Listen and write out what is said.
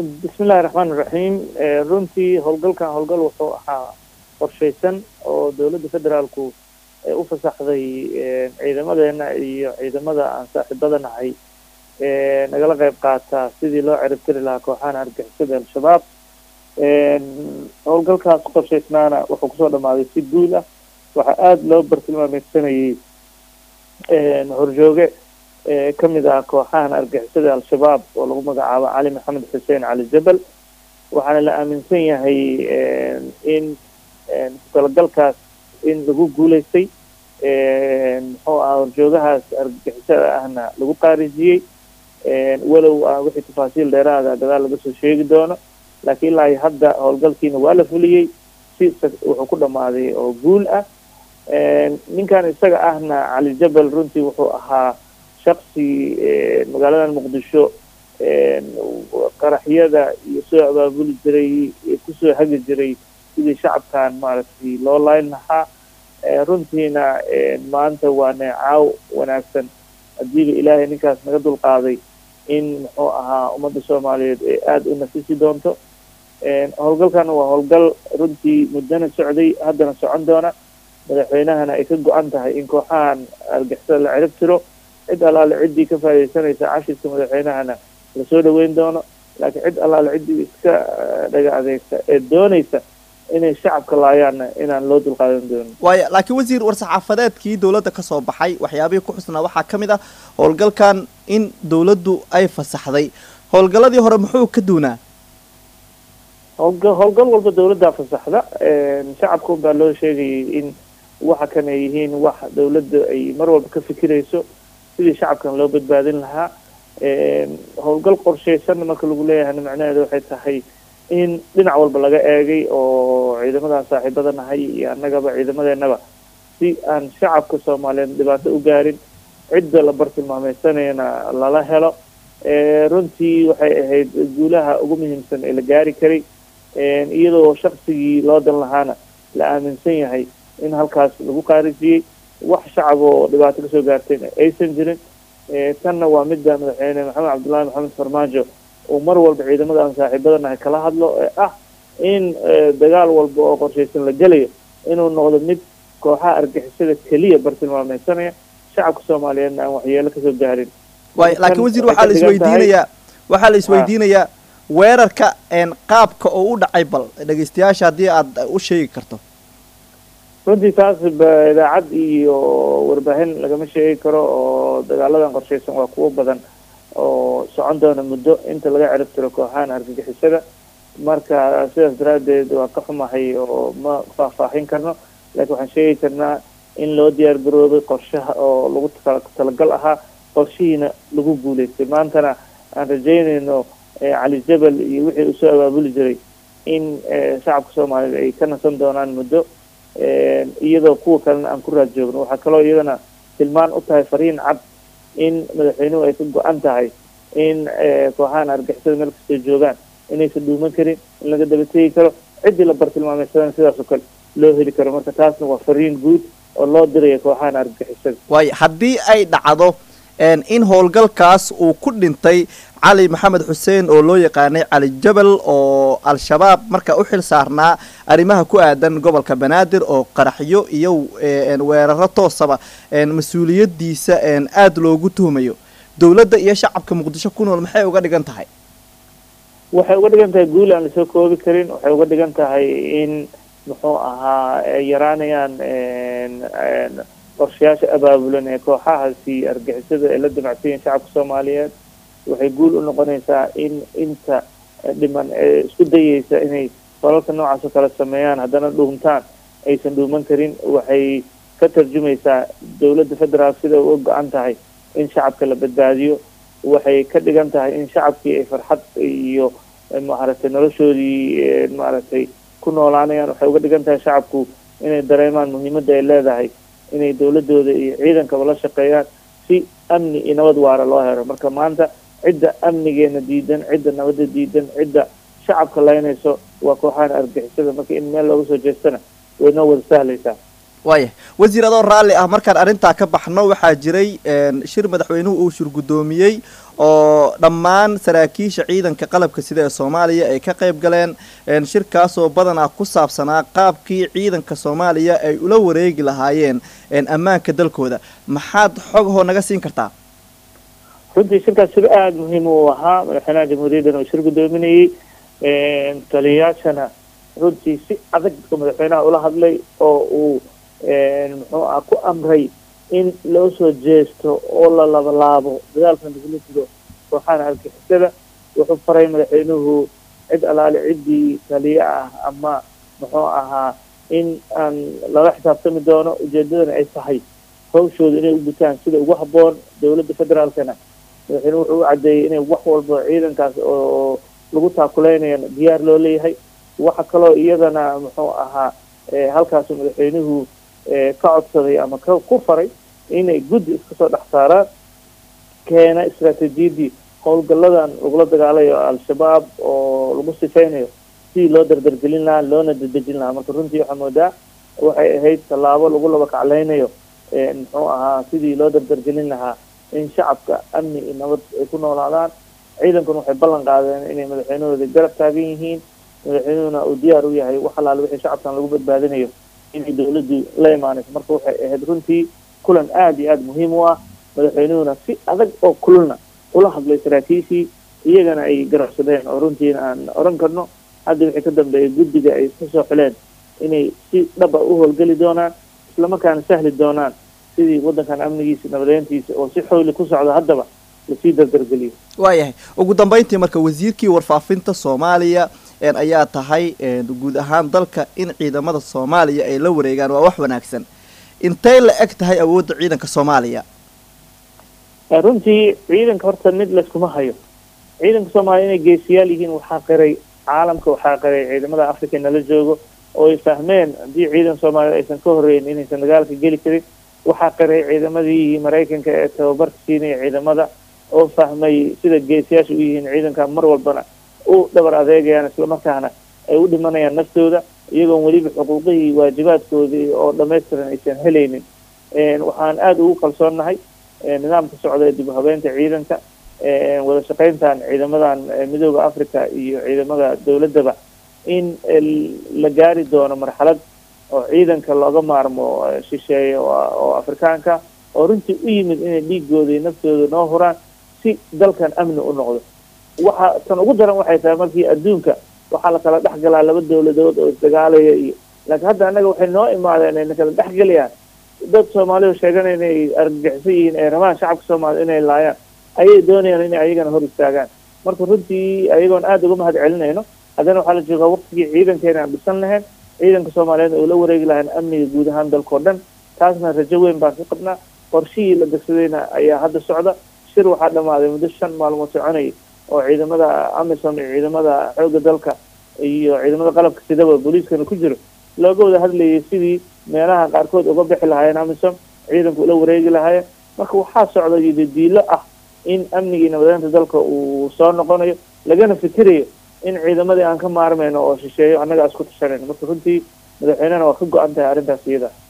bismillahi raxmaan iraxiim runtii howlgalkan howlgal wuxuu ahaa qorshaysan oo dowladda federaalku u fasaxday ciidamadeena iyo ciidamada aan saaxiibada nahay nagala qayb qaataa sidii loo ciribtiri lahaa kooxahan argixisada al-shabaab howlgalkaas ku qorshaysnaana wuxuu kusoo dhamaaday si guul ah waxaa aada loo bartilmaameysanayay horjooge kamid ah kooxahan argixisada al-shabaab oo lagu magacaabo cali maxamed xuseen cali jabal waxaana la aaminsan yahay in talagalkaas in lagu guuleystay muxuu ah horjoogahaas argixisada ahna lagu qaarijiyey walow ah wixii tafaasiil dheeraada gadaal laga soo sheegi doono laakiin ilaa hadda howlgalkiina waa la fuliyey si wuxuu ku dhamaaday oo guul ah ninkan isaga ahna cali jabal runtii wuxuu ahaa shaksi magaaladan muqdisho qaraxyada iyo soo abaabuli jiray kusoo hagi jiray sidii shacabkan maaragtay loo layn lahaa runtiina maanta waa neecaaw wanaagsan hadiiba ilaahay ninkaas naga dulqaaday in muxuu ahaa ummadda soomaaliyeed ee aada u nafisi doonto howlgalkan waa howlgal runtii muddana socday haddana socon doona madaxweynahana ay ka go-an tahay in kooxahan argixisada la cirib tiro cid allaale ciddii ka faa'idaysanaysa cashirka madaxweynahana lasoo dhaweyn doono laakiin cid allaale ciddii iska dhaga adeegta ee doonaysa inay shacabka laayaanna inaan loo dulqaadan doonin waaya laakiin wasiir war-saxaafadeedkii dowladda ka soo baxay waxyaabihii ku xusnaa waxaa ka mid ah howlgalkan in dowladdu ay fasaxday howlgalladii hore muxuu ka duunaa howlga howlgal walba dowladdaa fasaxda shacabka unbaa loo sheegayay in waxa kan ay yihiin wax dowladda ay mar walba ka fikirayso sidii shacabkan loo badbaadin lahaa howlgal qorshaysanna marka lagu leeyahayna macnaheedu waxay tahay in dhinac walba laga eegay oo ciidamadan saaxiibada nahay iyo annagaba ciidamadeenaba si aan shacabka soomaaliyeed dhibaato u gaarin cidda la bartilmaameysanayana lala helo runtii waxay ahayd guulaha ugu muhiimsan ee la gaari karay iyadoo shaksigii loo dan lahaana la aaminsan yahay in halkaas lagu qaarijiyey wax shacab oo dhibaato kasoo gaartayna aysan jirin tanna waa midda madaxweyne maxamed cabdullaahi maxamed farmaajo uu mar walba ciidamada aan saaxiibadanahay kala hadlo ee ah in dagaal walba oo qorshaysan la gelayo inuu noqdo mid kooxaha argixisada keliya bartilmaameysanaya shacabka soomaaliyeedna aan waxyeelo kasoo gaarin waay laakiin wasiir waxaa la isweydiinayaa waxaa la isweydiinayaa weerarka qaabka oo u dhacay bal dhegeystayaasha haddii aad u sheegi karto runtii taas idaacad iyo warbaahin lagama sheegi karo oo dagaaladan qorshaysan waa kuwo badan oo socon doona muddo inta laga cirib tiro kooxahan argagixisada marka sidaas daraaddeed waa ka xumahay oo ma faahfaahin karno laakiin waxaan sheegi karnaa in loo diyaar garoobay qorshaha oo lagu talagal ahaa qorshihiina lagu guuleystay maantana aan rajeynayno cali jabal iyo wixii uu soo abaabuli jiray in shacabka soomaaliyeed ay ka nasan doonaan muddo iyadoo kuwa kalena aan ku raad joogno waxaa kaloo iyadana tilmaan u tahay fariin cad in madaxweynuhu ay ka go-an tahay in kooxahan argixisada meel kastoo joogaan inaysan dhuuman karin in laga daba tegi karo ciddii la bartilmaameysadana sidaas oo kale loo heli karo marka taasna waa fariin guud oo loo diraya kooxahan argixisada waayo haddii ay dhacdo in howlgalkaas uu ku dhintay cali maxamed xuseen oo loo yaqaanay cali jabal oo al-shabaab marka u xil saarnaa arrimaha ku aadan gobolka banaadir oo qaraxyo iyo weeraro toosaba mas-uuliyadiisa aada loogu tuhumayo dowladda iyo shacabka muqdisho ku nool maxay uga dhigan tahay waxay uga dhigan tahay guul aan lasoo koobi karin waxay uga dhigan tahay in muxuu ahaa ay yaraanayaan qorshayaasha abaabulan ee kooxahaasi argixisada ee la damacsanyahin shacabka soomaaliyeed waxay guul u noqonaysaa in inta dhiman ee isku dayeysa inay falalka noocaas oo kale sameeyaan haddana dhuumtaan aysan dhuuman karin waxay ka tarjumaysaa dowladda federaal sida uga go-an tahay in shacabka la badbaadiyo waxay ka dhigan tahay in shacabkii ay farxad iyo maaragtay noloshoodii maaragtay ku noolaanayaan waxay uga dhigan tahay shacabku inay dareemaan muhiimadda ay leedahay inay dowladooda iyo ciidankaba la shaqeeyaan si amni iyo nabad waara loo helo marka maanta cidda amnigeena diidan cidda nabadda diidan cidda shacabka laynayso waa kooxahan argixisada marka in meel looga soo jeestana way noo wada sahlaysaa waaya wasiir adoo raalli ah markaan arrintaa ka baxno waxaa jiray shir madaxweynuhu uu shir guddoomiyey oo dhammaan saraakiisha ciidanka qalabka sida ee soomaaliya ay ka qayb galeen shirkaasoo badanaa ku saabsanaa qaabkii ciidanka soomaaliya ay ula wareegi lahaayeen ammaanka dalkooda maxaad xogahoo naga siin kartaa runtii shirkaas shir aada muhiim uu ahaa madaxweynaha jamhuuriyaddan uu shir guddoominayey taliyayaashana runtii si adag oo madaxweynaha ula hadlay oo uu muxuu ah ku amray in loo soo jeesto oo la labalaabo dagaalka lagula jiro kooxaha argixisada wuxuu faray madaxweynuhu cid alaale ciddii taliye ah ama muxuu ahaa in aan lala xisaabtami doono ujeedadana ay tahay hawshooda inay u gutaan sida ugu habboon dowladda federaalkana madaxweynuhu wuxuu u caddeeyey inay wax walba ciidankaas oo lagu taakuleynayana diyaar loo leeyahay waxa kaloo iyadana muxuu ahaa halkaasu madaxweynuhu ka codsaday ama ka ku faray inay guddi iska soo dhex saaraan keena istraatiijiyadii howlgalladan lagula dagaalayo al-shabaab oo lagu sifeynayo sidii loo dardargelin lahaa loona dedejin lahaa marka runtii waxaa moodaa waxay ahayd tallaabo lagu laba kaclaynayo muxuu ahaa sidii loo dardargelin lahaa in shacabka amni iyo nabad ay ku noolaadaan ciidankuna waxay ballan qaadeen inay madaxweynahooda garab taagan yihiin madaxweynuhuna uu diyaar u yahay wax alaale wixii shacabkan lagu badbaadinayo inay dawladdu la imaanayso marka waxay ahayd runtii kulan aada iyo aada muhiim u ah madaxweynuhuna si adag oo kulana ula hadlay saraakiishii iyagana ay garabsadeen oo runtiina aan oran karno hadda wixii ka dambeeyay guddiga ay isku soo xileen inay si dhaba u howlgeli doonaan islamarkaana sahli doonaan sidii waddankan amnigiisa nabadeyntiisa oo si xowli ku socda haddaba lasii dardargeliyo waayahay ugu dambeyntii marka wasiirkii warfaafinta soomaaliya ayaa tahay guud ahaan dalka in ciidamada soomaaliya ay la wareegaan waa wax wanaagsan intay la eg tahay awoodda ciidanka soomaaliya runtii ciidanka horta mid layskuma hayo ciidanka soomaaliya inay geesiyaal yihiin waxaa qiray caalamka waxaa qiray ciidamada africa nala joogo oo ay fahmeen haddii ciidan soomaaliya aysan ka horreyn inaysan dagaalka geli karin waxaa qiray ciidamadii maraykanka ee tababarka siinaya ciidamada oo fahmay sida geesiyaasha u yihiin ciidanka mar walbana u dhabar adeegayaan islamarkaana ay u dhimanayaan naftooda iyagoon weliba xuquuqihii waajibaadkoodii oo dhamaystiran aysan helaynin waxaan aada ugu kalsoonnahay nidaamka socda ee dib u habeynta ciidanka wada shaqayntan ciidamadan midooda africa iyo ciidamada dowladdaba in la gaari doono marxalad oo ciidanka looga maarmo shisheeye oo afrikaanka oo runtii u yimid inay dhiigooda iyo naftooda noo huraan si dalkan amni u noqdo waxa tan ugu daran waxay tahay markii adduunka waxaa la kala dhex galaa laba dowladood oo isdagaalaya iyo laakiin hadda annaga waxay noo imaadeen ayna kala dhex gelayaan dad soomaalidu sheeganaya inay argagixisan yihiin ay rabaan shacabka soomaalida inay laayaan ayay doonayaan inay ayagana hor istaagaan marka runtii ayagoon aada uga mahad celinayno haddana waxaa la joogaa waqtigii ciidankeena aan dhisan lahayn ciidanka soomaaliyeed oo la wareegi lahayn amniga guud ahaan dalkao dhan taasna rajo weyn baan ka qabnaa qorshihii la degsadayna ayaa hadda socda shir waxaa dhamaaday muddo shan maalmood soconayay oo ciidamada amisom iyo ciidamada xoogga dalka iyo ciidamada qalabka sidaba booliiskana ku jiro looga wada hadlayay sidii meelaha qaarkood uga bixi lahaayeen amisom ciidanku ula wareegi lahaayeen marka waxaa socda yidadiilo ah in amnigii nabadeynta dalka uu soo noqonayo lagana fikirayo in ciidamadii aan ka maarmayno oo shisheeyo annaga isku tashanayno marka runtii madaxweynehana waa ka go-an tahay arrintaas iyada